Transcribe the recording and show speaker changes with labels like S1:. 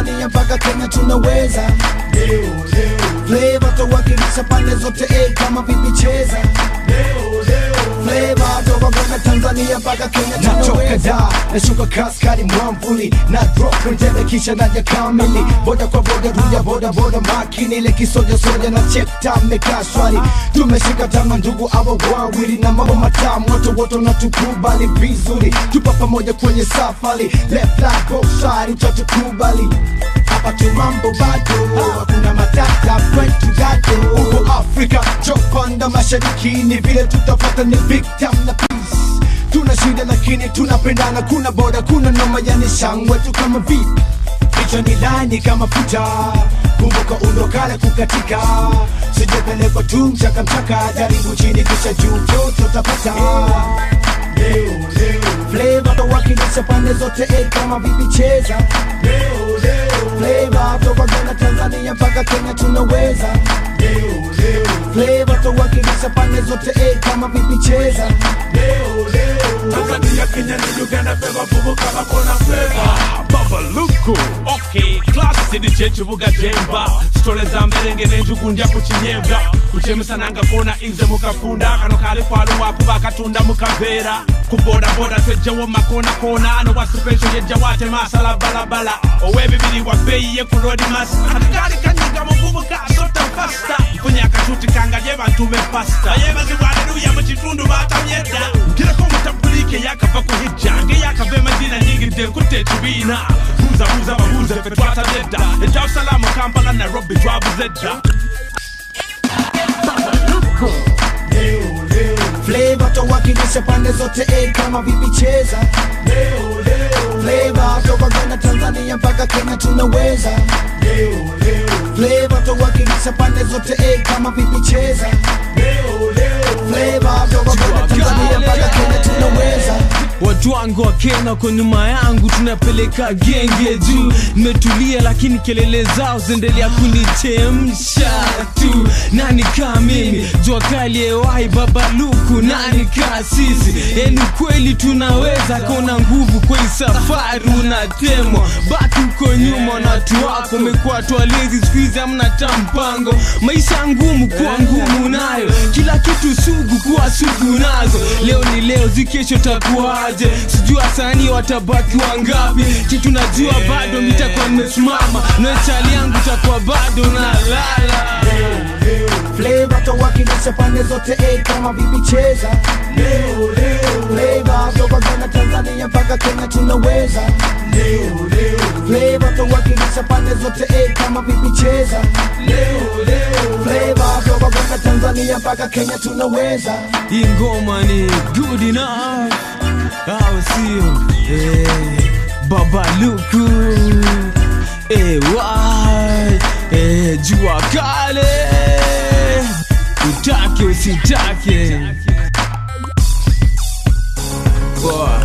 S1: Tanzania mpaka Kenya tunaweza Flavor tuwakilisha pande zote eh, kama vipi cheza Flavor toka Ghana Tanzania mpaka Kenya
S2: natoka
S1: tunaweza
S2: da nashuka kaskari mwamvuli na drop njele kisha naja kamili boda kwa boda ruya boda boda makini ile kisoja soja na chekta mekaa shwari tumeshika tama ndugu awa wawili na mambo matamu wote wote natukubali vizuri tupa pamoja kwenye safari left right both side utatukubali hapa tu mambo bado hakuna matata kwetu gado huko Afrika chopanda mashariki ni vile tutapata ni big time na peace tuna shida lakini tunapendana kuna boda kuna noma yani shangwe tu kama vipi hicho ni lani kama futa kumbuka undokale kukatika sijapelekwa tu mchaka mchaka jaribu chini kisha juu vyote utapata Flavor tawakilisha pande zote eh, kama vipi cheza Flavor toka Ghana Tanzania mpaka Kenya tunaweza Flavor tawakilisha pande zote eh, kama vipi cheza
S3: Tanzania, Kenya ni Uganda, feva vubuka bakona feva Baba Luku Okay, class DJ kibuga jemba Stole za mberenge n'enjugu ndya ku kinyebwa kucemisana nga kona inze mukafunda kano kali kwaluwa kuba katunda mukaveera ku bodaboda twejjawo makoonakona ano wa special yejja wate masala balabala ow'ebibiri wa bbeeyi ye ku rodimas akagaali kanyiga muvubuka sota fasta nfunye akatuti kangalye bantume pasta ayebazibwa aleluya mu kitundu batamyedda ngireko mutabulike yakava ku hijja ngeyakava emadina nyingidde nkutte ekibiina buuzabuuza babuuze fe twatabye dda edarusalaamu kampala nairobi twabuze dda
S1: Flavor tawakilisha pande zote eh, kama vipi cheza Flavor toka Ghana Tanzania mpaka Kenya tunaweza Flavor tawakilisha pande zote eh, kama vipi cheza Flavor toka Ghana Tanzania mpaka Kenya tunaweza
S4: watu wangu wa Kenya kwa nyuma yangu tunapeleka genge juu nimetulia lakini kelele zao zendelea kunichemsha tu nani kaa mimi jua kali ewai baba luku nani kaa sisi yani kweli tunaweza kona nguvu kwa hii safari unatemwa baki uko nyuma na watu wako umekuwa twalezi skuizi amna ta mpango maisha ngumu kuwa ngumu nayo kila kitu sugu kuwa sugu nazo leo ni leo zikesho takuaje sijua sani watabaki wangapi kitu najua bado mitakuwa nimesimama noechali yangu takuwa bado nalala
S1: Flavor tawakilisha pande zote eh, kama vipi cheza Flavor toka Ghana Tanzania mpaka Kenya tunaweza Flavor tawakilisha pande zote eh, kama vipi cheza Flavor toka Ghana Tanzania mpaka Kenya tunaweza
S4: hii ngoma ni good enough au sio eh, baba luku eh, wai eh, jua kale utake usitake Boy.